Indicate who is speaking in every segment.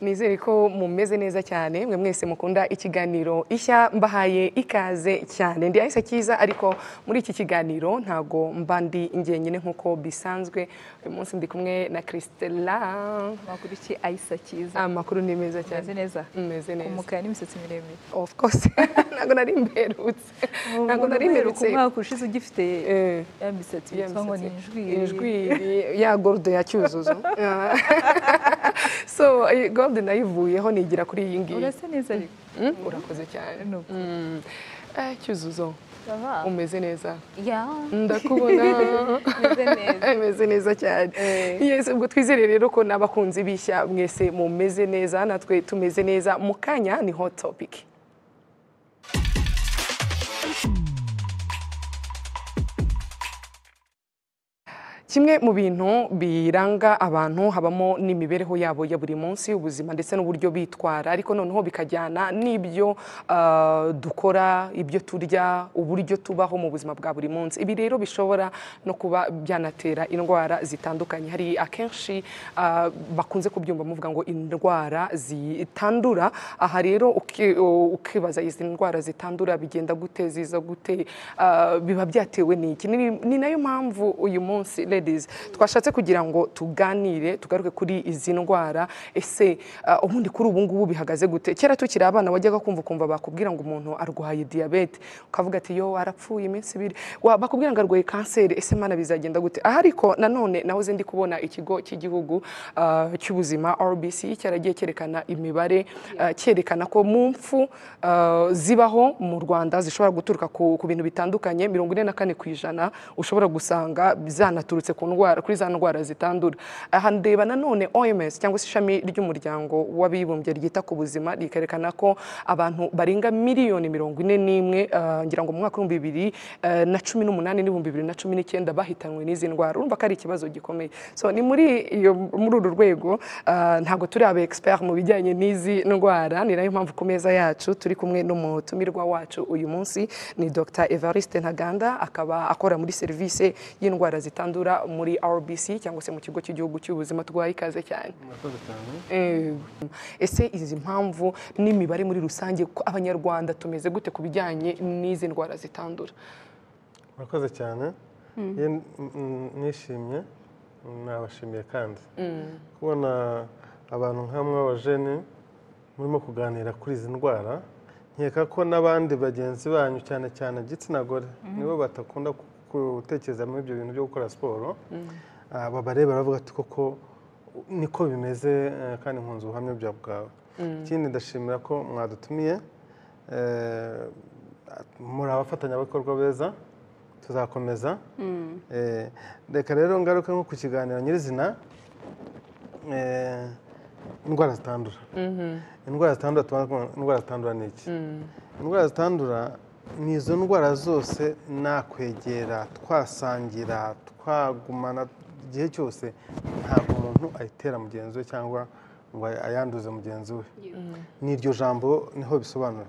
Speaker 1: nizere ko mumeze neza cyane mwe mwese mukunda ikiganiro ishya mbahaye ikaze cyane ndi ahise cyiza ariko muri iki kiganiro ntago mba ndi njyenyine nk'uko bisanzwe uyu munsi ndi kumwe na christela
Speaker 2: Amakuru ki ayisa cyiza
Speaker 1: amakuru ni meza cyane
Speaker 2: Umeze neza
Speaker 1: meze neza
Speaker 2: umukara n'imisatsi miremire
Speaker 1: of course ntago nari mberutse ntabwo nari mberutse
Speaker 2: ku mwaka ushize ugifite
Speaker 1: Eh.
Speaker 2: ya misatsi
Speaker 1: Ya
Speaker 2: yitwa ngo ni
Speaker 1: misatsi.
Speaker 2: injwi
Speaker 1: Injwiri ya gordo ya cyuzuzo Ah. so eh, gordo nayivuyeho nigira kuri iyi ngiyi
Speaker 2: urasa neza ariko
Speaker 1: Mm, urakoze cyane
Speaker 2: Ni uko.
Speaker 1: Mm. Eh, cyuzuzo
Speaker 2: baba
Speaker 1: umeze neza
Speaker 2: ya
Speaker 1: ndakubona
Speaker 2: umeze neza
Speaker 1: ameze neza cyane
Speaker 2: Eh.
Speaker 1: yes ubwo twizere rero ko n'abakunzi bishya mwese mumeze neza natwe tumeze neza mu kanya ni hot topic kimwe mu bintu biranga abantu habamo n'imibereho yabo ya buri munsi ubuzima ndetse n'uburyo bitwara ariko noneho bikajyana n'ibyo ah, dukora ibyo turya uburyo tubaho mu buzima bwa buri munsi ibi rero bishobora no kuba byanatera indwara zitandukanye hari akenshi ah, bakunze kubyumva muvuga ngo indwara zitandura aha rero uki- ukibaza izi ndwara zitandura bigenda gute ziza gute ah, biba byatewe n'iki Ni- ni nayo mpamvu uyu munsi ladies twashatse kugira ngo tuganire tugaruke kuri izi ndwara ese ah, ubundi kuri ubu ngubu bihagaze gute kera tukiri abana wajyaga kumva ukumva bakubwira ngo umuntu arwaye diyabete ukavuga ati yo arapfuye iminsi ibiri Wa- bakubwira ngo arwaye kanseri ese mana bizagenda gute aha ariko nanone nahoze ndi kubona ikigo cy'igihugu ah, cy'ubuzima RBC cyaragiye cyerekana imibare ah, cyerekana ko mu mfu ah, zibaho mu Rwanda zishobora guturuka ku ku bintu bitandukanye mirongo ine na kane ku ijana ushobora gusanga zanaturutse ku ndwara kuri za ndwara zitandura aha ndeba nanone OMS cyangwa se ishami ry'umuryango w'abibumbye ryita ku buzima rikerekana ko abantu barenga miliyoni mirongo ine n'imwe ah, ngira ngo mu mwaka w'ibihumbi bibiri eh, na cumi n'umunani n'ibihumbi bibiri na cumi n'icyenda bahitanywe n'izi ndwara urumva ko ari ikibazo gikomeye so ni muri iyo muri uru rwego ah, ntabwo turi aba expert mu bijyanye n'izi ndwara ni nayo mpamvu ku meza yacu turi kumwe n'umutumirwa wacu uyu munsi ni Dr Evariste Ntaganda akaba akora muri serivisi y'indwara zitandura muri RBC cyangwa se mu kigo cy'igihugu cy'ubuzima twaye ikaze cyane
Speaker 3: Murakoze cyane.
Speaker 1: Eh, ese izi mpamvu n'imibare muri rusange ko abanyarwanda tumeze gute ku bijyanye n'izi ndwara zitandura
Speaker 3: Murakoze cyane. Ye- n- n- Nishimye nabashimiye kandi kubona abantu nk'amwe b'abajene murimo kuganira kuri izi ndwara nkeka ko n'abandi bagenzi banyu cyane cyane igitsina gore nibo batakunda ku- gutekereza muri ibyo bintu byo gukora siporo Ah, babareba baravuga ati koko niko bimeze eh, kandi nkunze ubuhamya bwa- bwawe ikindi ndashimira ko mwadutumiye Eh, muri abafatanyabikorwa beza tuzakomeza Eh, reka rero ngaruke nko ku kiganiro nyirizina eh, indwara zitandura indwara zitandura tubanze kuvuga indwara zitandura ni iki indwara zitandura ni izo ndwara zose nakwegera twasangira twagumana igihe cyose ntabwo umuntu ayitera mugenzi we cyangwa ngo ayanduze mugenzi we ni iryo jambo niho bisobanura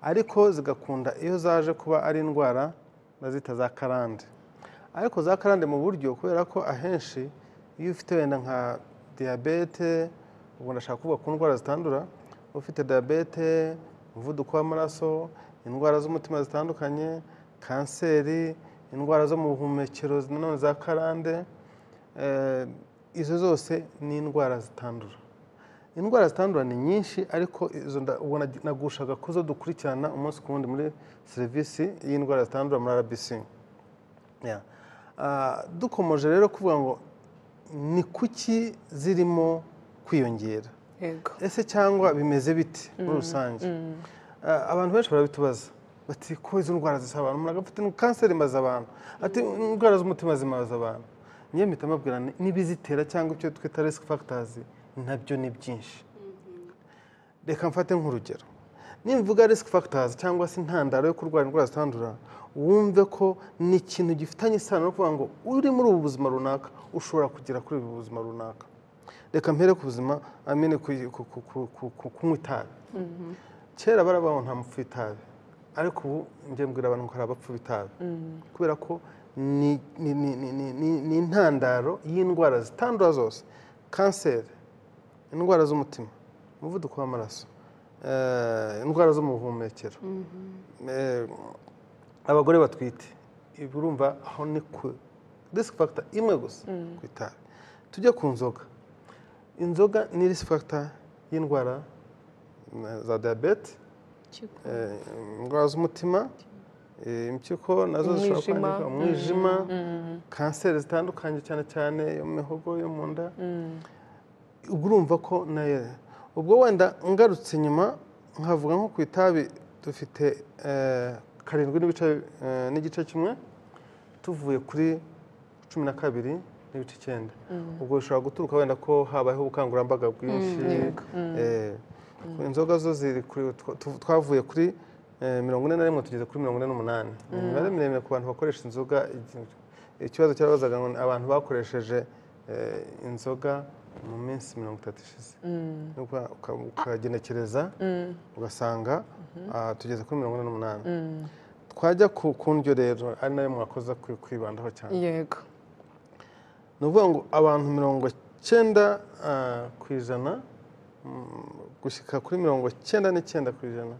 Speaker 3: ariko zigakunda iyo zaje kuba ari indwara bazita za karande ariko za karande mu buryo kubera ko ahenshi iyo ufite wenda nka diyabete ubwo ndashaka kuvuga ku ndwara zitandura ufite diyabete umuvuduko w'amaraso indwara z'umutima zitandukanye kanseri indwara zo mu buhumekero nanone za karande eh, izo zose ni indwara zitandura indwara zitandura ni nyinshi ariko izo nda- ubwo nag- nagushaga ku zo dukurikirana umunsi ku wundi muri serivisi y'indwara zitandura muri rbc Yeah. Ah, dukomeje rero kuvuga ngo ni kuki zirimo kwiyongera
Speaker 1: yego
Speaker 3: ese cyangwa bimeze bite muri rusange Ah, abantu benshi barabitubaza bati ko izo ndwara zisa abantu umuntu agafite ni kanseri imaze abantu ati indwara z'umutima zimaze abantu njye mpita mbabwira ni- n'ibizitera cyangwa icyo twita risk factors nabyo ni byinshi reka mfate nk'urugero nimvuga risk factors cyangwa se intandaro yo kurwara indwara zitandura wumve ko ni ikintu gifitanye isano no kuvuga ngo uri muri ubu buzima runaka ushobora kugera kuri ubu buzima runaka reka mpere ku buzima amene ku ku- ku- ku- ku- kunywa itabi kera baravuga ngo nta mupfu w'itabi ariko ubu njye mbwira abantu ko hari abapfu b'itabi kubera ko ni- ni- ni ni- ni- ni- ni intandaro y'indwara zitandura zose kanseri indwara z'umutima umuvuduko w'amaraso eh, indwara zo mu buhumekero Eh, abagore batwite ibi urumva aho ni ku risk factor imwe gusa ku itabi tujye ku nzoga inzoga ni risk factor y'indwara eh, za diyabete eh, indwara z'umutima eh, impyiko nazo zishobora
Speaker 1: Umwijima.
Speaker 3: kwangirika umwijima kanseri zitandukanye cyane cyane iyo mu mihogo yo mu nda ubwo urumva ko nayo ubwo wenda ngarutse nyuma nkavuga nko ku itabi dufite eh, karindwi n'ibice eh, n'igice kimwe tuvuye kuri cumi na kabiri n'ibice icyenda ubwo bishobora guturuka wenda ko habayeho ubukangurambaga bwinshi
Speaker 1: yego.
Speaker 3: eh, inzoga zo ziri kuri tu- twavuye kuri eh, mirongo ine na rimwe tugeze kuri mirongo ine n'umunani ni imibare miremire ku bantu bakoresha inzoga igi- ikibazo cyabazaga ngo ni abantu bakoresheje eh, inzoga mu minsi mirongo itatu ishize Uka- uka- ukagenekereza ugasanga ah, tugeze kuri mirongo ine n'umunani twajya ku ku ndyo rero ari nayo mwakoza kwi- kwibandaho cyane
Speaker 1: yego
Speaker 3: ni ukuvuga ngo abantu mirongo cyenda ah, ku ijana mm, gushyika kuri mirongo cyenda n'icyenda ku ijana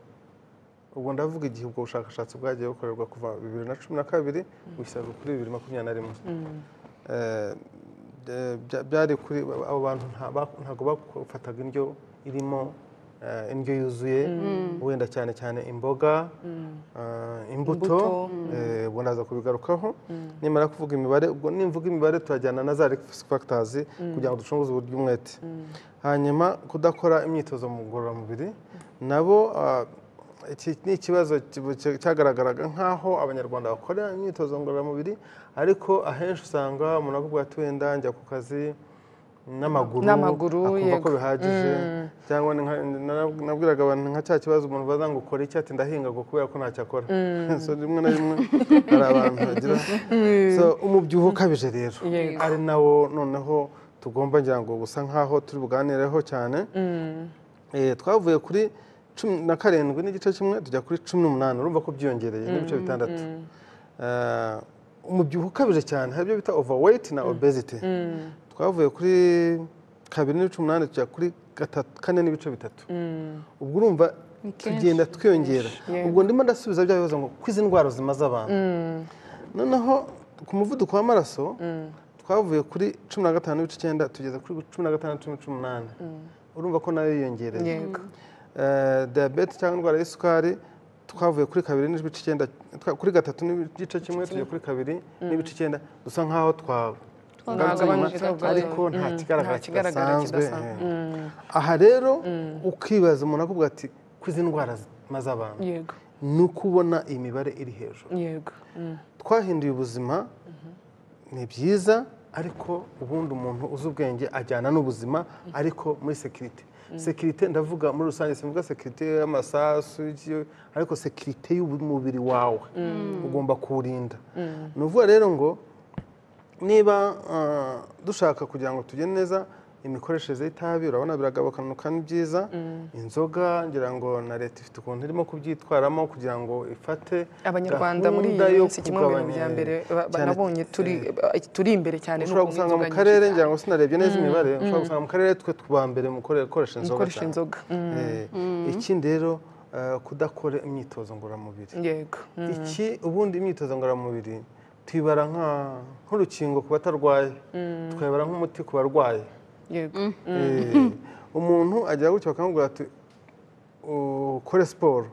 Speaker 3: ubwo ndavuga igihe ubwo bushakashatsi bwagiye bukorerwa kuva bibiri na cumi na kabiri gushyirwa kuri bibiri makumyabiri na rimwe Eh, eh, bya- byari kuri abo bantu nta- ba- ntabwo bafataga indyo irimo eh, indyo yuzuye wenda cyane cyane imboga ah, imbuto
Speaker 1: Imbuto,
Speaker 3: eh, ubwo ndaza kubigarukaho nimara kuvuga imibare ubwo nimvuga imibare turajyana na za risk factors kugira ngo ducunguze uburyo umwete hanyuma kudakora imyitozo mu ngororamubiri nabo ah, iki ni ikibazo kibu- cya- cyagaragaraga nk'aho abanyarwanda bakora imyitozo ngororamubiri ariko ahenshi usanga umuntu avuga ati wenda njya ku kazi n'amaguru
Speaker 1: N'amaguru,
Speaker 3: akumva ko
Speaker 1: yego.
Speaker 3: bihagije cyangwa ni nka- na- nabwiraga abantu nka cya kibazo umuntu baza ngo ukora iki ati ndahinga ngo kubera ko ntacyo akora so rimwe na rimwe hari abantu bagira so umubyibuho ukabije rero
Speaker 1: Yego.
Speaker 3: ari nawo noneho tugomba ngira ngo gusa nkaho turi buganireho cyane Eh, twavuye kuri cumi na karindwi n'igice kimwe tujya kuri cumi n'umunani urumva ko byiyongereye n'ibice bitandatu Eh, umubyibuho ukabije cyane hari ibyo bita overweight na obesity twavuye kuri kabiri n'ibice umunani tujya kuri gatatu kane n'ibice bitatu ubwo urumva
Speaker 2: Ni kenshi,
Speaker 3: tugenda twiyongera
Speaker 1: Yego.
Speaker 3: ubwo ndimo ndasubiza bya bibazo ngo ko izi ndwara zimaze abantu noneho ku muvuduko w'amaraso twavuye kuri cumi na gatanu n'ibice icyenda tugeze kuri cumi na gatandatu n'ibice umunani urumva ko nayo yiyongereye
Speaker 1: yego
Speaker 3: Eh, diyabete cyangwa indwara y'isukari twavuye kuri kabiri n'ibice icyenda twa- kuri gatatu n'igice kimwe tujya kuri kabiri n'ibice icyenda dusa nk'aho twagaruka inyuma,
Speaker 1: Twagabanyirizwa
Speaker 3: ariko
Speaker 1: gato.
Speaker 3: nta
Speaker 1: Mm,
Speaker 3: kigaragara
Speaker 1: nta kigaragara
Speaker 3: kidasanzwe
Speaker 1: kidasanzwe.
Speaker 3: eh. aha rero ukibaza umuntu akavuga ati ko izi ndwara zimaze abantu
Speaker 1: yego
Speaker 3: ni uko ubona iyi mibare iri hejuru
Speaker 1: yego Mm,
Speaker 3: twahinduye ubuzima ni byiza ariko ubundi umuntu uzi ubwenge ajyana n'ubuzima ariko muri sekirite sekirite ndavuga muri rusange simvuga sekirite y'amasasu iki- ariko sekirite y'umubiri wawe ugomba kuwurinda ni ukuvuga rero ngo niba ah, dushaka kugira ngo tugende neza imikoreshereze y'itabi urabona biragabanuka ni byiza inzoga ngira ngo na leta ifite ukuntu irimo kubyitwaramo kugira ngo ifate
Speaker 1: abanyarwanda muri iyi
Speaker 3: gahunda yo
Speaker 1: minsi kimwe mu bintu bya
Speaker 3: kugabanya-
Speaker 1: mbere ba-
Speaker 3: cyane-
Speaker 1: banabonye turi turi imbere cyane ni
Speaker 3: ushobora
Speaker 1: ukuntu
Speaker 3: gusanga mu
Speaker 1: inzoga
Speaker 3: karere
Speaker 1: nyinshi
Speaker 3: ngira ngo sinarebye neza imibare ushobora gusanga mu karere twe twa mbere mu kore- gukoresha
Speaker 1: cyane.
Speaker 3: inzoga
Speaker 1: ukoresha
Speaker 3: cyane.
Speaker 1: inzoga Mm,
Speaker 3: Eh, ikindi rero eh, kudakora imyitozo ngororamubiri
Speaker 1: yego Mm,
Speaker 3: iki ubundi imyitozo ngororamubiri tuyibara nka- nk'urukingo ku batarwaye tukayibara nk'umuti ku barwayi
Speaker 1: yego
Speaker 3: Eh, umuntu agira gutya bakamubwira ati ukore siporo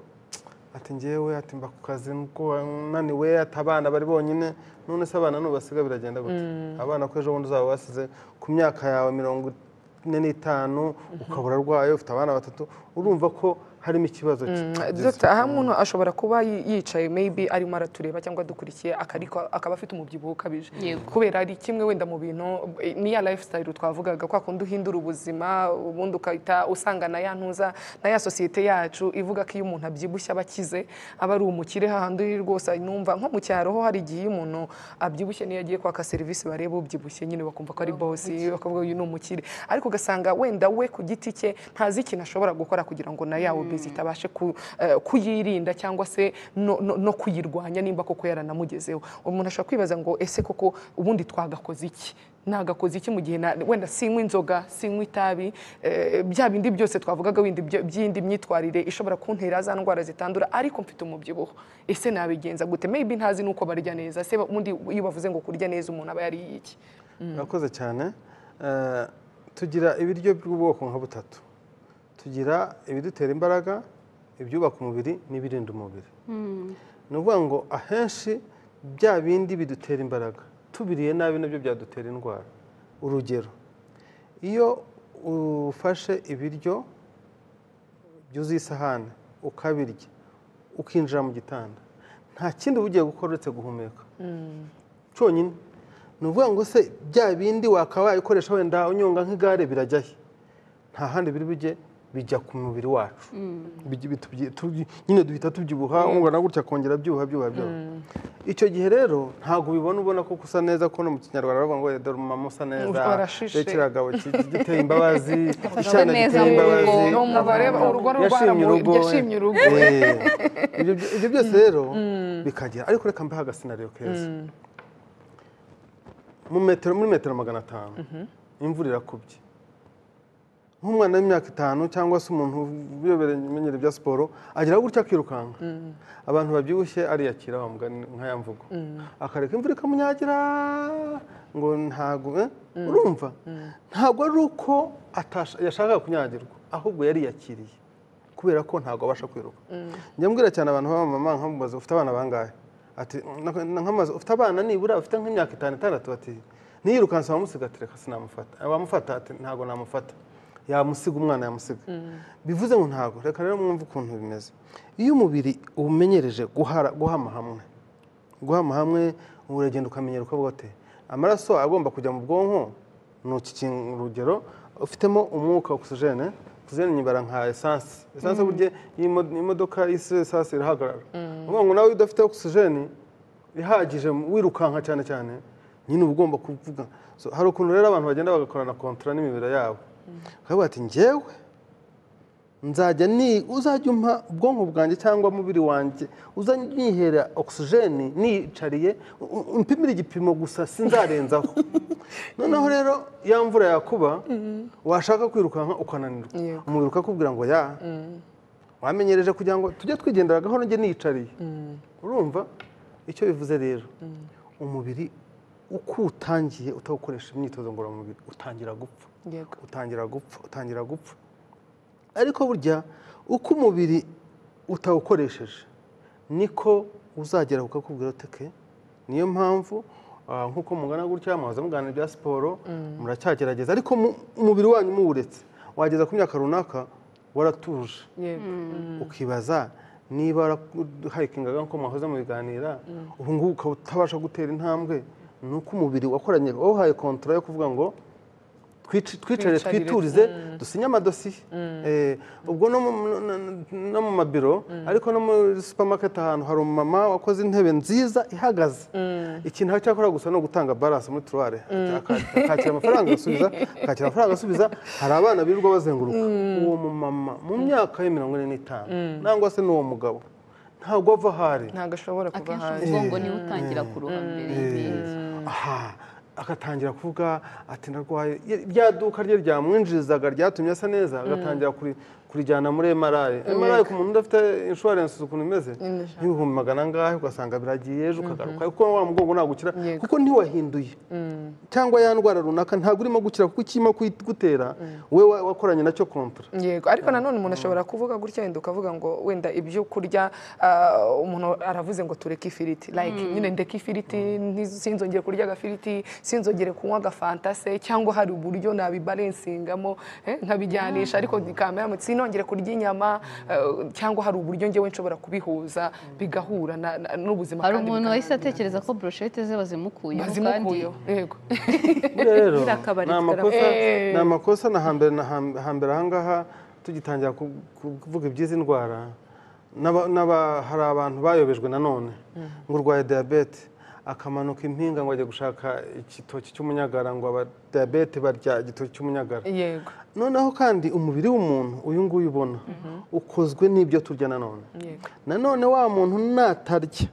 Speaker 3: ati ngewe ati mba ku kazi nuko naniwe ati abana bari bonyine none se abana nubasiga biragenda gute abana ko ejo bundi uzaba wasize ku myaka yawe mirongo ine n'itanu ukabura arwaye ufite abana batatu urumva ko harimo ikibazo kigize.
Speaker 1: Dr aha umuntu ashobora kuba yi- yicaye maybe arimo aratureba cyangwa dukurikiye akariko akaba afite umubyibuho ukabije kubera ari kimwe wenda mu bintu eh, niya lifestyle twavugaga kwa kundi uhindura ubuzima ubundi ukahita usanga na ya ntuza na ya sosiyete yacu ivuga ko iyo umuntu abyibushye aba akize aba ari umukire hahandi rwose numva nko mu cyaro ho hari igihe iyo umuntu abyibushye niyo agiye kwaka serivisi bareba ubyibushye nyine bakumva ko ari boss bakavuga uyu ni umukire ariko ugasanga wenda we ku giti cye ntazi ikintu ashobora gukora kugira ngo na yawe zitabashe ku- eh, kuyirinda cyangwa se no- no no kuyirwanya nimba koko yaranamugezeho umuntu ashobora kwibaza ngo ese koko ubundi twagakoze iki nagakoze iki mu gihe na- wenda sinywa inzoga sinywa itabi eh, bya bindi byose twavugaga windi byo- by'indi myitwarire ishobora kuntera za ndwara zitandura ariko mfite umubyibuho ese nabigenza gute maybe ntazi nuko barya neza se ubundi iyo bavuze ngo kurya neza umuntu aba yariye iki
Speaker 3: murakoze cyane Eh, tugira ibiryo by'ubwoko nka butatu tugira ibidutera imbaraga ibyubaka umubiri n'ibirinda umubiri ni ukuvuga ngo ahenshi bya bindi bidutera imbaraga tubiriye nabi nabyo byadutera indwara urugero iyo ufashe ibiryo byuzuye isahani ukabirya ukinjira mu gitanda nta kindi uba ugiye gukora uretse guhumeka cyonyine ni ukuvuga ngo se bya bindi wakaba wayikoresha wenda unyonga nk'igare birajya he nta handi biri bujye bijya ku mubiri wacu Bijya- bitubyi- tubyi- nyine duhita tubyibuha ungana gutya kongera byuha byuha byuha icyo gihe rero ntabwo ubibona ubona ko usa neza ko no mu kinyarwanda bavuga ngo dore umumama usa neza
Speaker 1: Warashishe.
Speaker 3: rero kiriya gabo ki- giteye imbabazi icyana
Speaker 2: neza
Speaker 3: giteye
Speaker 2: mu rugo.
Speaker 3: imbabazi
Speaker 1: Ni umugore urugo rurwara
Speaker 3: yashimye
Speaker 1: mu-
Speaker 3: urugo
Speaker 1: yashimye urugo.
Speaker 3: Eh, ibyo byo- ibyo byose rero bikagera ariko reka mbahe agasinariyo keza mu metero muri metero magana atanu imvura irakubye nk'umwana w'imyaka itanu cyangwa se umuntu uyobereye imenyere bya siporo agera gutya akirukanka abantu babyibushye ariyakira wa mugani nka ya mvugo akareka imvura ikamunyagira ngo ntago eh, urumva ntabwo ari uko atasha- yashakaga kunyagirwa ahubwo yariyakiriye kubera ko ntabwo abasha kwiruka njya mbwira cyane abantu b'abamama nkamubaza ufite abana bangahe ati "Na- na- nkamaze ufite abana nibura bafite nk'imyaka itanu itandatu bati niyirukanse wamusigatireka sinamufata wamufata ati ntabwo namufata yamusiga umwana yamusiga bivuze ngo ntabwo reka rero mwumve ukuntu bimeze iyo umubiri uwumenyereje guhara guhama hamwe guhama hamwe uragenda ukamenyera uko bote amaraso agomba kujya mu bwonko ni uki kintu urugero ufitemo umwuka ogisijene ogisijene nyibara nka esanse esanse burya iyo imo- imodoka yise esanse irahagarara uvuga ngo nawe iyo udafite ogisijene ihagije wirukanka cyane cyane nyine uba ugomba kuvuga So, hari ukuntu rero abantu bagenda bagakorana kontra n'imibiri yabo bakavuga ati njyewe nzajya ni uzajya umpa ubwonko bwanjye cyangwa umubiri wanjye uzajya unyihera ogisijeni niyicariye u- u- umpimire igipimo gusa sinzarenzaho noneho rero ya mvura yakuba washaka kwirukanka ukananirwa
Speaker 1: Yego.
Speaker 3: umubiri ukakubwira ngo ya wamenyereje kugira ngo tujye twigendera gahoro njye niyicariye urumva icyo bivuze rero umubiri uko utangiye utawukoresha imyitozo ngororamubiri utangira gupfa
Speaker 1: yego
Speaker 3: utangira gupfa utangira gupfa ariko burya uko umubiri utawukoresheje niko uzagera ukakubwira uteke niyo mpamvu ah, nk'uko mungana gutya muhaza muganira ibya siporo muracyagerageza ariko mu- umubiri wanyu muwuretse wageza ku myaka runaka waratuje
Speaker 1: yego
Speaker 3: ukibaza niba warahayikingaga nk'uko mwahoze mubiganira ubu ngubu ukaba utabasha gutera intambwe ni uko umubiri wakoranye wawuhaye kontora yo kuvuga ngo twic- twicare
Speaker 1: Twicarire,
Speaker 3: twiturize dusinye amadosiye Eh, ubwo no mu- no- no- no mu mabiro ariko no muri supamaketi ahantu hari umumama wakoze intebe nziza ihagaze ikintu aracyakora gusa ni ugutanga baranse muri turuware akakira amafaranga agasubiza akakira amafaranga agasubiza hari abana birirwa bazenguruka uwo mumama mu myaka ye mirongo ine n'itanu nangwa se n'uwo mugabo ntabwo ava aho ari
Speaker 1: ntabwo ashobora kuba
Speaker 4: akenshi
Speaker 1: hanze
Speaker 4: umugongo niwo utangira kuruha mbere y'ibindi
Speaker 3: aha agatangira kuvuga ati ndarwaye rya duka rye ryamwinjirizaga ryatumye asa neza agatangira kuri- kurijyana muri emarayi emarayi ku muntu udafite inshuwarensi ukuntu imeze y'ibihumbi magana angahe ugasanga biragiye ejo ukagaruka kuko wa mugongo ntabwo ukira
Speaker 1: Yego.
Speaker 3: kuko ntiwahinduye cyangwa ya ndwara runaka ntabwo urimo gukira kuko ikirimo kugutera we wakoranye nacyo kontra
Speaker 1: yego ariko nanone umuntu ashobora kuvuga gutya wenda ukavuga ngo wenda ibyo kurya ah, umuntu aravuze ngo tureke ifiriti like nyine ndeke ifiriti ntiz- sinzongere kurya agafiriti sinzongere kunywa agafanta se cyangwa hari uburyo nabibalansingamo eh, nkabijyanisha ariko bikamera sinongere kurya inyama eh, cyangwa hari uburyo ngewe nshobora kubihuza bigahura na- na- n'ubuzima
Speaker 4: hari
Speaker 1: kandi
Speaker 4: umuntu
Speaker 1: bikana-
Speaker 4: wahise atekereza ko broshete ze bazimukuyeho kandi
Speaker 1: bazimukuyeho yego
Speaker 3: rero
Speaker 2: Biriya kabari
Speaker 3: ni amakosa
Speaker 1: Eh.
Speaker 3: ni amakosa na hambere na ham- hambere ahangaha tugitangira ku- ku- kuvuga iby'izi ndwara n'aba- n'aba- hari abantu bayobejwe nanone ngo urwaye diyabete akamanuka impinga ngo ajya gushaka igitoki cy'umunyagara ngo abadiyabete barya igitoki cy'umunyagara
Speaker 1: yego
Speaker 3: noneho kandi umubiri w'umuntu uyu nguyu ubona ukozwe n'ibyo turya nanone
Speaker 1: yego
Speaker 3: nanone wa muntu natarya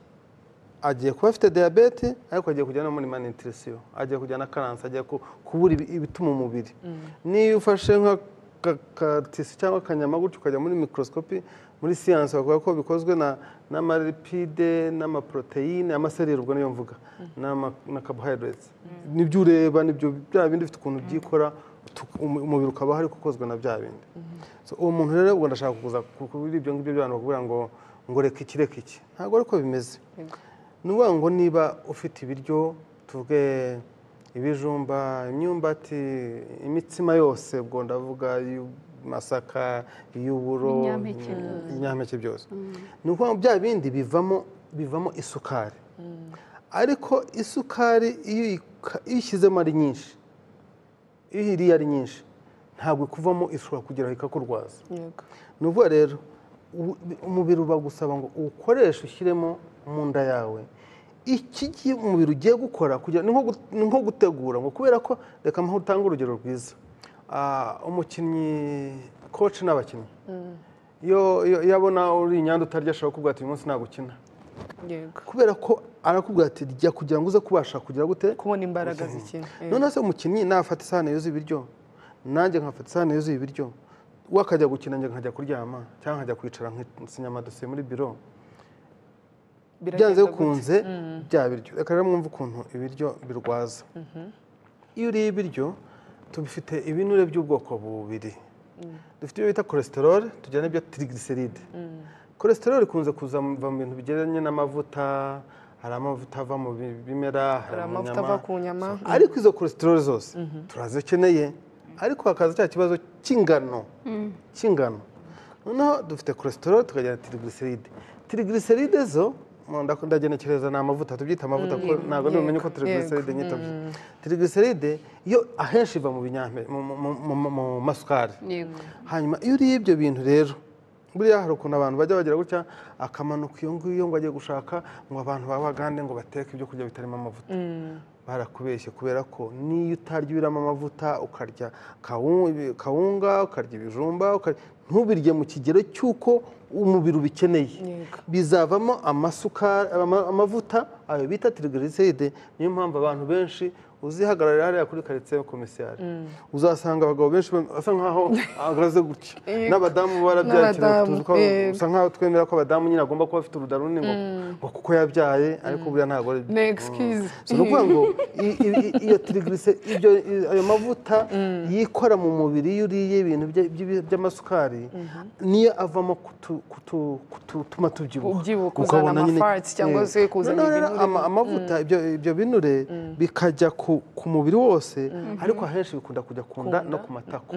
Speaker 3: agiye kuba afite diyabete ariko agiye kujya no muri manutirisiyo agiye kujya na karansi agiye ku- kubura ibi- ibituma umubiri niyo ufashe nk'akatisi cyangwa akanyama gutyo ukajya muri mikorosikopi muri siyansi bavuga ko bikozwe na n'amaripide n'amaporoteyine amaserire ubwo niyo mvuga n'ama- na carbohydrates nibyo ureba nibyo bya bindi bifite ukuntu byikora tu- umu- umubiri ukaba hari ukozwe na bya bindi So, uwo muntu rero ubwo ndashaka kuza kuri ibyo ngibyo by'abantu bakubwira ngo ngo reka iki reka iki ntabwo ariko bimeze ni ukuvuga ngo niba ufite ibiryo tuvuge ibijumba imyumbati imitsima yose ubwo ndavuga iy'amasaka iy'uburo
Speaker 4: Ibinyampeke byose.
Speaker 3: ibinyampeke byose ni ukuvuga ngo bya bindi bivamo bivamo isukari ariko isukari iyo uyika- iyo uyishyizemo ari nyinshi iyo uyiriye ari nyinshi ntabwo ikuvamo ishobora kugeraho ikakurwaza
Speaker 1: yego
Speaker 3: ni ukuvuga rero ubu- umubiri uba gusaba ngo uwukoreshe ushyiremo mu nda yawe iki gihe umubiri ugiye gukora kugira ni nko gu- ni nko gutegura ngo kubera ko reka mpahe utange urugero rwiza Ah, umukinnyi koci n'abakinnyi iyo iyo- iyo abona uri inyanda utarya ashobora kuvuga ati uyu munsi ntabwo ukina
Speaker 1: yego
Speaker 3: kubera ko arakubwira ati rya kugira ngo uze kubasha kugira gute
Speaker 1: kubona imbaraga z'ikintu yego.
Speaker 3: noneho se umukinnyi nafata isahani yuzuye ibiryo nanjye nkafata isahani yuzuye ibiryo we akajya gukina njye nkajya kuryama cyangwa nkajya kwicara nk'inyamadosiye muri biro byanze
Speaker 1: Biragenda
Speaker 3: bikunze bya biryo reka rero mwumve ukuntu ibiryo birwaza iyo uriye ibiryo tubifite ibinure by'ubwoko bubiri dufite ibyo bita cholesterol tugira n'ibyo triglyceride cholesterol ikunze kuza mu biva mu bintu bigeranye n'amavuta hari amavuta ava mu bi- bimera
Speaker 1: Hari
Speaker 3: mu
Speaker 1: amavuta
Speaker 3: nyama.
Speaker 1: ava ku nyama.
Speaker 3: So, ariko izo cholesterol zose turazikeneye ariko hakaza cya kibazo cy'ingano cy'ingano noneho dufite cholesterol tukagira na triglyceride triglyceride zo mu- ndako- ndagenekereza ni amavuta tubyita amavuta kuko ntabwo
Speaker 1: yego,
Speaker 3: ntibumenye ko triglyceride nyita byo triglyceride yo ahenshi iva mu binyampeke mu- mu- mu- mu- mu- mu masukari
Speaker 4: Yego.
Speaker 3: hanyuma iyo uriye ibyo bintu rero buriya hari ukuntu abantu bajya bagira gutya akamanuka iyo ngiyo ngo ajye gushaka ngo abantu babagande ngo bateke ibyo kurya bitarimo amavuta barakubeshye kubera ko n'iyo utarya ibiramo amavuta ukarya kawunga, ibi- kawunga ukarya ibijumba ukarya- ntubirye mu kigero cy'uko umubiri ubikeneye
Speaker 1: Yego.
Speaker 3: bizavamo amasukari ama- amavuta ayo bita triglyceride niyo mpamvu abantu benshi uzihagararira hariya kuri karitsiye komisiyari uzasanga abagabo benshi basa nkaho ahagaze gutya n'abadamu barabyaye
Speaker 1: N'abadamu,
Speaker 3: tuzi ko
Speaker 1: yego.
Speaker 3: usa nkaho twemera ko abadamu nyine agomba kuba afite urudaro runini ngo ngo kuko yabyaye ariko buriya ntabwo ari
Speaker 1: Ni excuse.
Speaker 3: si ukuvuga ngo i- i- i- iyo tirigise ibyo i- ayo mavuta yikora mu mubiri iyo uriye ibintu bya- by'ibi- by'amasukari niyo avamo kutu- kutu- kutu- gutuma tubyibuha
Speaker 1: Ubyibuha, kuzana
Speaker 3: Ukabona nyine-
Speaker 1: amafariti cyangwa
Speaker 3: yego.
Speaker 1: se kuzana
Speaker 3: Noneho rero
Speaker 1: ibinure.
Speaker 3: ama- amavuta ibyo ibyo binure bikajya ku ku mubiri wose ariko ahenshi bikunda kujya ku nda no ku matako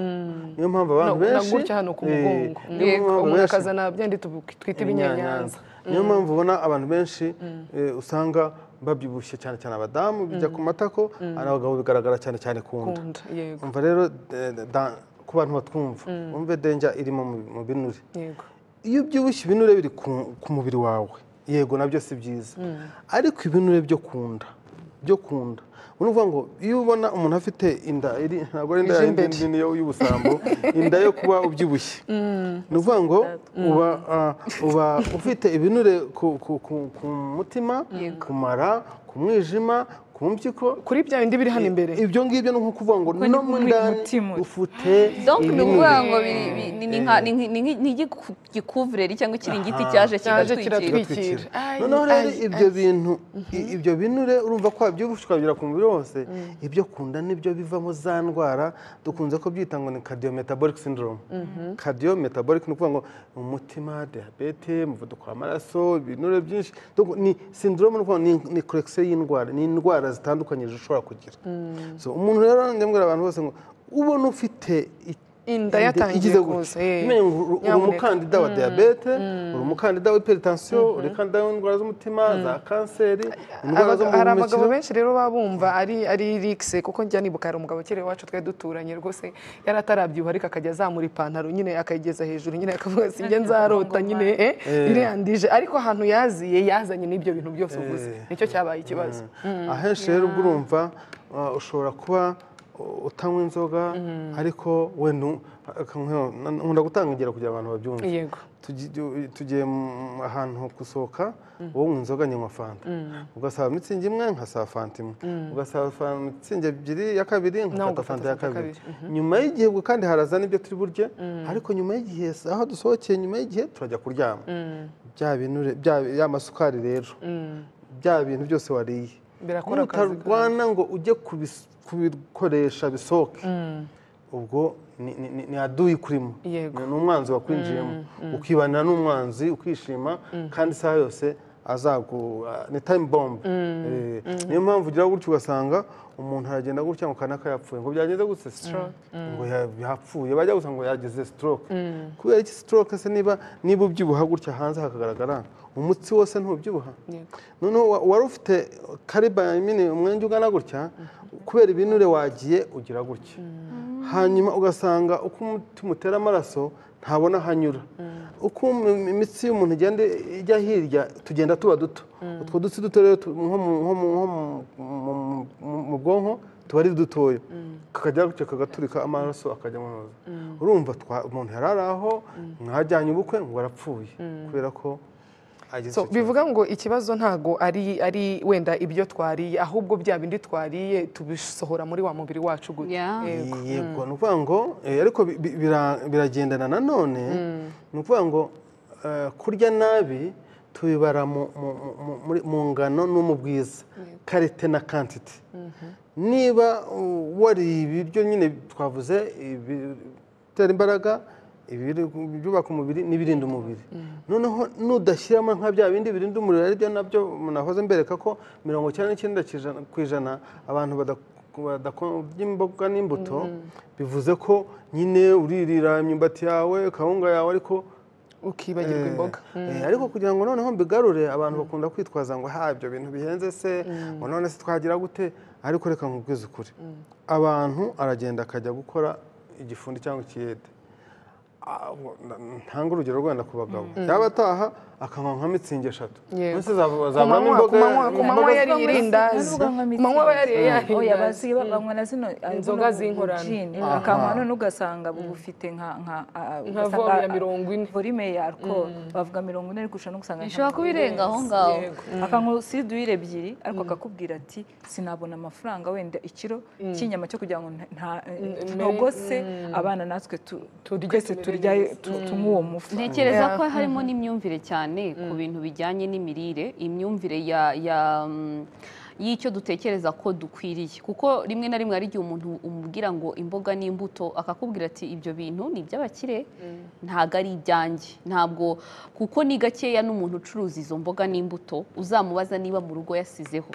Speaker 3: niyo mpamvu
Speaker 1: Na- na
Speaker 3: abantu benshi
Speaker 1: gutya hano ku
Speaker 3: eh,
Speaker 1: mugongo
Speaker 3: niyo
Speaker 1: Yego,
Speaker 3: mpamvu
Speaker 1: umuntu
Speaker 3: benshi-
Speaker 1: akazana bya ndi tubu- twita ibinyanyanza
Speaker 3: niyo mpamvu ubona abantu benshi eh, usanga babyibushye cyane cyane abadamu bijya ku matako ari abagabo bigaragara cyane cyane ku nda
Speaker 1: ku nda yego
Speaker 3: umva rero de- de- da- ku bantu batwumva wumve denja irimo mu- mu binure
Speaker 1: yego
Speaker 3: iyo ubyibushye ibinure biri ku ku mubiri wawe yego nabyo si byiza ariko ibinure byo ku nda byo ku nda ni ukuvuga ngo iyo ubona umuntu afite inda iri ntabwo ari inda
Speaker 1: Ije
Speaker 3: yindi
Speaker 1: imbere.
Speaker 3: nini yo- y'ubusambo inda yo kuba ubyibushye ni ukuvuga ngo uba ah, uba ufite ibinure ku- ku- ku- ku mutima ku mara ku mwijima ku mpyiko
Speaker 1: kuri bya bindi biri hano imbere
Speaker 3: ibyo ngibyo ni nko kuvuga ngo
Speaker 2: ni
Speaker 3: no mu
Speaker 2: muri
Speaker 3: ndani
Speaker 2: mutima.
Speaker 3: ufite
Speaker 4: donc ni
Speaker 3: ibinure
Speaker 4: ukuvuga ngo biri- bi- ni- ni nka- ni nk- ni nk- ni igikuvureri cyangwa ikiringiti cyaje
Speaker 1: cyaje
Speaker 4: kigatwikira
Speaker 1: kiratwikira Ai,
Speaker 3: noneho rero
Speaker 1: ai,
Speaker 3: ibyo bintu i- ibyo binure urumva ko wabyibushye ukabigera ku mubiri wose ibyo kunda nibyo bivamo za ndwara dukunze ko byita ngo ni cardiometabolic syndrome cardiometabolic ni ukuvuga ngo umutima diyabete umuvuduko w'amaraso ibinure byinshi Donc ni syndrome ni ukuvuga ngo ni- ni korekisiyo y'indwara ni indwara zitandukanye zishobora kugira So, umuntu rero njya mbwira abantu bose ngo ubona ufite i-
Speaker 1: inda yatangiye
Speaker 3: igize
Speaker 1: kuza
Speaker 3: gutya
Speaker 1: eh.
Speaker 3: Nyine ngo uri uri
Speaker 1: Nyamuneka.
Speaker 3: umukandida wa diyabete uri umukandida w'iperetansiyo uri umukandida w'indwara z'umutima za kanseri indwara zo
Speaker 1: Abaga-
Speaker 3: mu
Speaker 1: hari abagabo
Speaker 3: buhumekero
Speaker 1: benshi rero baba bumva ari ari rikise kuko njya nibuka hari umugabo ukiri iwacu twari duturanye rwose yari atarabyuha ariko akajya azamura ipantaro nyine akayigeza hejuru nyine akavuga ati njye nzarota nyine eh, iriyandije ariko ahantu yaziye yazanye n'ibyo bintu byose uvuze
Speaker 3: Eh.
Speaker 1: nicyo cyabaye ikibazo
Speaker 3: ahenshi rero ubwo urumva uh, ushobora kuba uh, utanywa inzoga ariko we nu- aka- nka- na- nkunda gutanga ingero kugira abantu babyumve
Speaker 1: yego
Speaker 3: Tugi- ju- tugiye mu- ahantu gusohoka wowe unywa inzoga nywa fanta ugasaba mitsingi imwe nkasaba fanta imwe ugasaba fa- mitsingi ebyiri ya kabiri nkafata
Speaker 1: ugafata
Speaker 3: fanta ya
Speaker 1: fanta ya
Speaker 3: kabiri nyuma y'igihe ubwo kandi haraza n'ibyo turi burye ariko nyuma y'igihe aho dusohokeye nyuma y'igihe turajya kuryama bya bintu re- bya- ya masukari rero bya bintu byose wariye
Speaker 1: birakora akazi
Speaker 3: nutarwana ngo ujye kubis- kubikoresha bisohoke ubwo ni- ni ni- ni aduyi kurimo
Speaker 1: Yego.
Speaker 3: ni umwanzi wakwinjiyemo ukibanira n'umwanzi ukishima kandi isaha yose azagu ni time bomb Eh, niyo mpamvu ugira gutya ugasanga umuntu aragenda gutya ngo kanaka yapfuye ngo byagenze gutya stroke ngo ya- yapfuye bajya gusa ngo yagize stroke kubera iki stroke se niba niba ubyibuha gutya hanze hakagaragara umutsi wose ntubyibuha
Speaker 1: Yego.
Speaker 3: noneho wa- wari ufite kariba nyine umwenge ugana gutya kubera ibinure wagiye ugira gutya hanyuma ugasanga uko umutima utera amaraso ntabona ahanyura uko im- imitsi y'umuntu igenda ijya hirya tugenda tuba duto utwo dutsi duto rero tu- nko mu- nko mu- nko mu- mu- mu- mu bwonko tuba ari dutoya kakajya gutya kagaturika amaraso akajya mu ntozi urumva twa- umuntu yari ari aho mwajyanye ubukwe ngo arapfuye kubera ko agize
Speaker 1: So,
Speaker 3: icyo kibazo.
Speaker 1: bivuga ngo ikibazo ntago ari ari wenda ibyo twariye ahubwo bya bindi twariye tubisohora muri wa mubiri wacu gutya
Speaker 4: Yeah.
Speaker 1: Yego.
Speaker 3: yego ni ukuvuga ngo eh, ariko bi- bi- bira- biragendana nanone ni ukuvuga ngo eh, kurya nabi tubibara mu- mu- mu- mu- muri- mu ngano no mu bwiza karite na kantite niba uh, wariye ibiryo nyine twavuze ibi- ibitera imbaraga ibiri- ibyubaka umubiri n'ibirinda umubiri noneho nudashyiramo nka bya bindi birinda umubiri ari byo nabyo nahoze mbereka ko mirongo icyenda n'icyenda kijana- ku ijana abantu bada- badakunda imboga n'imbuto bivuze ko nyine uririra imyumbati yawe kawunga yawe ariko
Speaker 1: ukibagirwa
Speaker 3: Eh,
Speaker 1: imboga
Speaker 3: eh, ariko kugira ngo noneho mbigarure abantu bakunda kwitwaza ngo ha ibyo bintu bihenze se ngo none se twagira gute ariko reka nkubwize ukuri abantu aragenda akajya gukora igifundi cyangwa ikiyede Ah, wo- na- ntanga urugero rwenda ku bagabo yaba ataha akanywa nka mitsingi eshatu
Speaker 1: Yego.
Speaker 3: Mbese zava-
Speaker 1: ku
Speaker 3: zavamo
Speaker 1: manywa ku
Speaker 3: imboga-
Speaker 1: manywa ku manywa
Speaker 3: imboga
Speaker 1: yariye irindazi ku manywa aba yariye ya
Speaker 2: oya
Speaker 1: rindazi
Speaker 2: bazi banywa na zino ah,
Speaker 1: Inzoga
Speaker 2: buno
Speaker 1: z'inkorano.
Speaker 2: gin.
Speaker 3: Aha.
Speaker 2: akanywa none ugasanga bufite nka nka ah,
Speaker 1: nka
Speaker 2: ugasanga,
Speaker 1: vore ya
Speaker 2: ah,
Speaker 1: mirongo ine
Speaker 2: volume ya alcohol bavuga mirongo ine ariko ushobora no gusanga
Speaker 4: ishobora kuba irenga aho ngaho
Speaker 2: akanywa siduyire ebyiri ariko akakubwira ati sinabona amafaranga wenda ikiro cy'inyama cyo kugira ngo nta- nta- ntogose abana natwe tu-
Speaker 1: Turye
Speaker 2: twese
Speaker 1: tumere
Speaker 2: turya
Speaker 1: neza.
Speaker 2: tu- tunywe uwo mufa
Speaker 4: ntekereza ko harimo n'imyumvire cyane ku bintu bijyanye n'imirire imyumvire ya ya mm, y'icyo dutekereza ko dukwiriye kuko rimwe na rimwe hari igihe umuntu umubwira ngo imboga n'imbuto akakubwira ati ibyo bintu ni iby'abakire ntabwo ari ibyanjye ntabwo kuko ni gakeya n'umuntu ucuruza izo mboga n'imbuto uzamubaza niba mu rugo yasizeho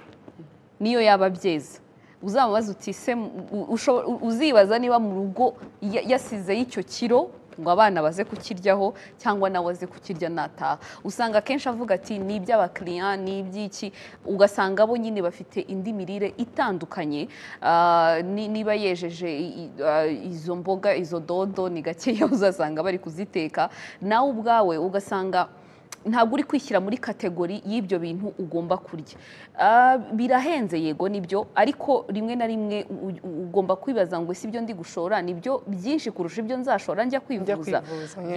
Speaker 4: niyo yaba abyeza uzamubaza uti se u- usho- u- uzibaza niba mu rugo ya- yasizeho icyo kiro ngo abana baze kukiryaho cyangwa nawe aze kukirya nataha usanga akenshi avuga ati ni iby'abakiriya ni iby'iki ugasanga bo nyine bafite indi mirire itandukanye ah, ni- niba yejeje i- i- ah, izo mboga izo dodo ni gakeya uzasanga bari kuziteka nawe ubwawe ugasanga ntabwo uri kwishyira muri kategori y'ibyo bintu ugomba kurya Ah, birahenze yego nibyo ariko rimwe na rimwe u- u- ugomba kwibaza ngo si ibyo ndi gushora nibyo byinshi kurusha ibyo nzashora njya kwivuza
Speaker 1: kwivuza,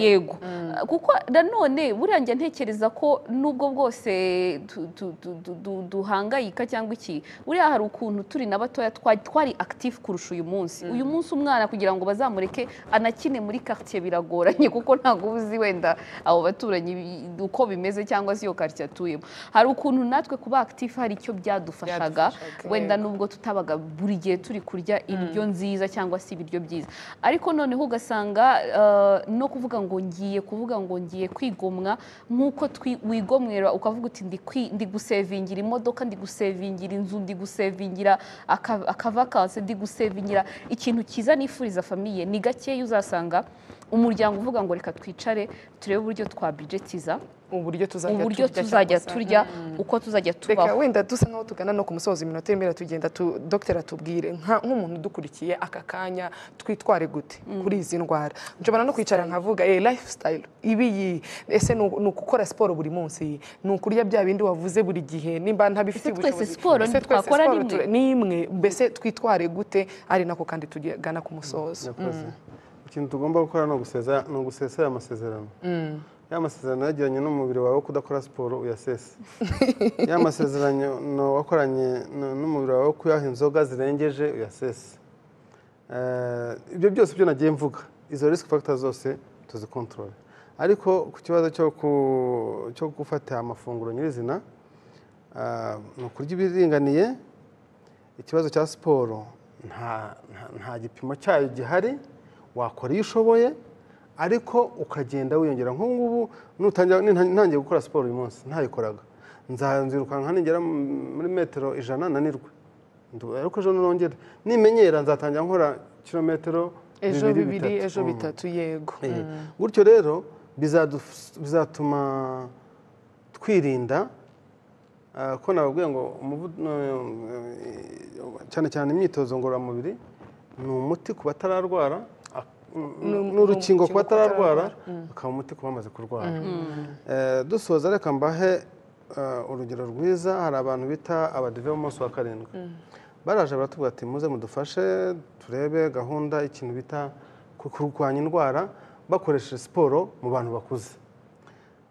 Speaker 4: yego Ah, kuko nanone buriya njya ntekereza ko nubwo bwose tu- tu- tu- tu- du- duhangayika cyangwa iki buriya hari ukuntu turi na batoya twa- twari active kurusha uyu munsi uyu munsi umwana kugira ngo bazamureke anakine muri quartier biragoranye kuko ntabwo uba uzi wenda abo baturanyi bi- uko bimeze cyangwa se iyo karitsiye atuyemo hari ukuntu natwe kuba active hari icyo byadufashaga
Speaker 1: Byadufashaga,
Speaker 4: wenda
Speaker 1: yego.
Speaker 4: nubwo tutabaga buri gihe turi kurya indyo nziza cyangwa se ibiryo byiza ariko noneho ugasanga eh, no kuvuga ngo ngiye kuvuga ngo ngiye kwigomwa nk'uko twi- wigomwera ukavuga uti ndi kwi- ndi gusevingira imodoka ndi gusevingira inzu ndi gusevingira aka- akavakanse ndi gusevingira ikintu cyiza nifuriza famiye ni gakeya uzasanga umuryango uvuga ngo reka twicare turebe uburyo twabijetiza
Speaker 1: uburyo tuzajya
Speaker 4: uburyo
Speaker 1: turya
Speaker 4: tuzajya
Speaker 1: cyangwa se-
Speaker 4: turya uko tuzajya tubaho
Speaker 1: reka wenda dusa nkaho tugana no ku musozo iminota y'imera tugenda tu dogiteri atubwire nka- nk'umuntu udukurikiye aka kanya twitware gute kuri izi ndwara nshobora no kwicara nkavuga eh lifestyle ibi iyi ese ni u- ni ukukora siporo buri munsi ni ukurya bya bindi wavuze buri gihe nimba ntabifitiye
Speaker 4: Ese twese
Speaker 1: ubushobozi
Speaker 4: siporo
Speaker 1: ese twese
Speaker 4: ntitwakora
Speaker 1: siporo
Speaker 4: rimwe?
Speaker 1: tura- ni imwe mbese twitware gute ari nako kandi tugana ku musozo
Speaker 3: yakoze ikintu tugomba gukora ni uguseza ni ugusesa aya masezerano ya masezerano yagiranye n'umubiri wawe wo kudakora siporo uyasese ya masezerano wakoranye n- n'umubiri wawe wo kuyaha inzoga zirengeje uyasese Eh, ibyo byose byo nagiye mvuga izo risk factor zose tuzikontorore ariko ku kibazo cyo ku- cyo gufata amafunguro nyirizina ah, ni ukurya ibiringaniye ikibazo cya siporo nta nta- nta gipimo cyayo gihari wakora iyo ushoboye ariko ukagenda wiyongera nk'ubu ngubu nutangira- ninta- ntangiye gukora siporo uyu munsi ntayikoraga nzanzirukanka nigera mu- muri metero ijana nanirwe Ndu- ariko ejo nongere nimenyera nzatangira nkora kilometero
Speaker 1: ejo bibiri
Speaker 3: bitatu.
Speaker 1: ejo
Speaker 3: Mm.
Speaker 1: bitatu yego
Speaker 3: Eh, gutyo rero bizaduf- bizatuma twirinda ah, ko nababwiye ngo umuvu- eh, cyane cyane imyitozo ngororamubiri ni umuti ku batararwara ak-
Speaker 1: ni
Speaker 3: ni urukingo ku
Speaker 1: urukingo ku
Speaker 3: batararwara akaba umuti ku bamaze kurwara Eh, dusoza reka mbahe eh, urugero rwiza hari abantu bita abadive b'umunsi wa karindwi baraje baratubwira ati muze mudufashe turebe gahunda y'ikintu bita ku- kurwanya indwara bakoresheje siporo mu bantu bakuze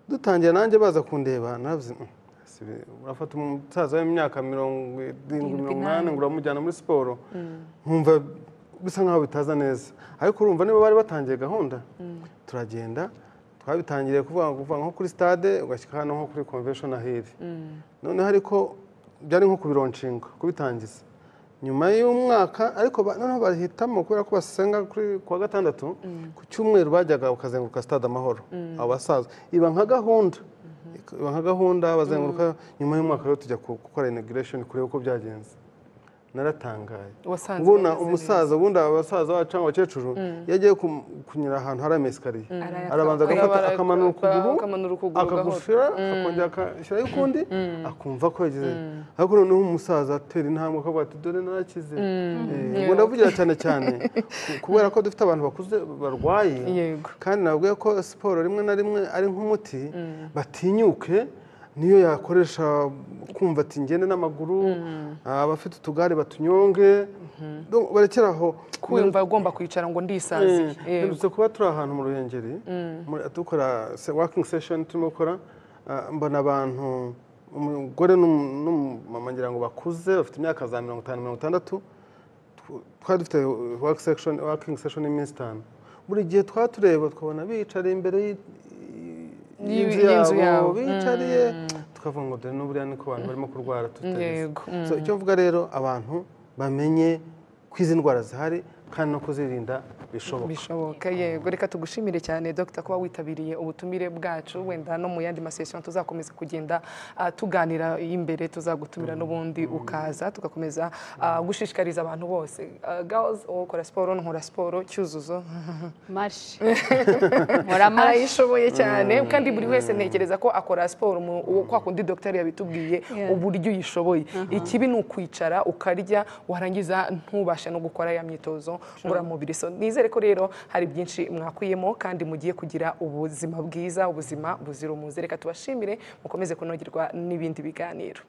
Speaker 3: dutangiye nanjye baza kundeba naravuze "Mm, si bi- urafata umusaza w'imyaka mirongo irindwi mirongo inani ngo uramujyana muri siporo nkumva bisa nkaho bitaza neza ariko urumva niba bari batangiye gahunda turagenda twabitangiriye kuvuga ngo kuva nko kuri stade ugashyika hano nko kuri convention hill noneho ariko byari nko kubironshinga kubitangiza nyuma y'umwaka ariko ba- noneho bahitamo kubera ko basenga kuri kuwa gatandatu ku cyumweru bajyaga bakazenguruka stade amahoro abo basaza iba nka gahunda iba nka gahunda bazenguruka nyuma y'umwaka rero tujya ku- gukora inauguration kureba uko byagenze naratangaye
Speaker 1: wasanze
Speaker 3: ubona
Speaker 1: bameze
Speaker 3: umusaza ubundi abasaza bacu cyangwa abakecuru iyo agiye kum- kunyira ahantu hari amesikariye
Speaker 2: Arayatambuka.
Speaker 3: arabanza agafata
Speaker 1: Arabara-
Speaker 3: akamanura ukuguru
Speaker 1: akamanura ukuguru gahoro.
Speaker 3: akagushira akongera agashyiraho ukundi akumva ko yagize ariko noneho umusaza atera intambwe akavuga ati dore narakize Eh, ubwo ndavugira cyane cyane ku- kubera ko dufite abantu bakuze barwaye
Speaker 1: Yego.
Speaker 3: kandi nabwiye ko siporo rimwe na rimwe ari nk'umuti batinyuke niyo yakoresha kumva ati ngende n'amaguru abafite utugare batunyonge barekera aho
Speaker 1: kumva agomba kwicara ngo ndisanziye
Speaker 3: Eh,
Speaker 1: yego.
Speaker 3: Mperutse kuba turi ahantu mu ruhengeri muri- dukora se- working session turimo gukora ah, mbona abantu umugore n'umu- n'umumama ngira ngo bakuze bafite imyaka za mirongo itanu mirongo itandatu tw- twari dufite work section- working session y'iminsi itanu buri gihe twatureba twabona biyicariye imbere y'i-
Speaker 1: Y'i-
Speaker 3: y'inzu
Speaker 1: y'inzu
Speaker 3: yabo
Speaker 1: yabo.
Speaker 3: biyicariye tukavuga ngo dore n'uburiya niko abantu barimo kurwara tutarize
Speaker 1: Yego.
Speaker 3: So, icyo mvuga rero abantu bamenye ko izi ndwara zihari kandi no kuzirinda bishoboka
Speaker 1: bishoboka yego reka tugushimire cyane dr kuba witabiriye ubutumire bwacu wenda no mu yandi masesiyo tuzakomeza kugenda ah, tuganira imbere tuzagutumira n'ubundi ukaza tugakomeza ah, gushishikariza abantu bose Ah, girls wowe ukora siporo nkora siporo cyuzuzo
Speaker 4: mashi nkora mashi
Speaker 1: arayishoboye cyane kandi buri wese ntekereza ko akora siporo mu- uwo kwa kundi dogiteri yabitubwiye uburyo uyishoboye ikibi ni ukwicara ukarya warangiza ntubashe no gukora ya myitozo ngororamubiri so nizere ko rero hari byinshi mwakuyemo kandi mugiye kugira ubuzima bwiza ubuzima buzira umuze reka tubashimire mukomeze kunogerwa n'ibindi biganiro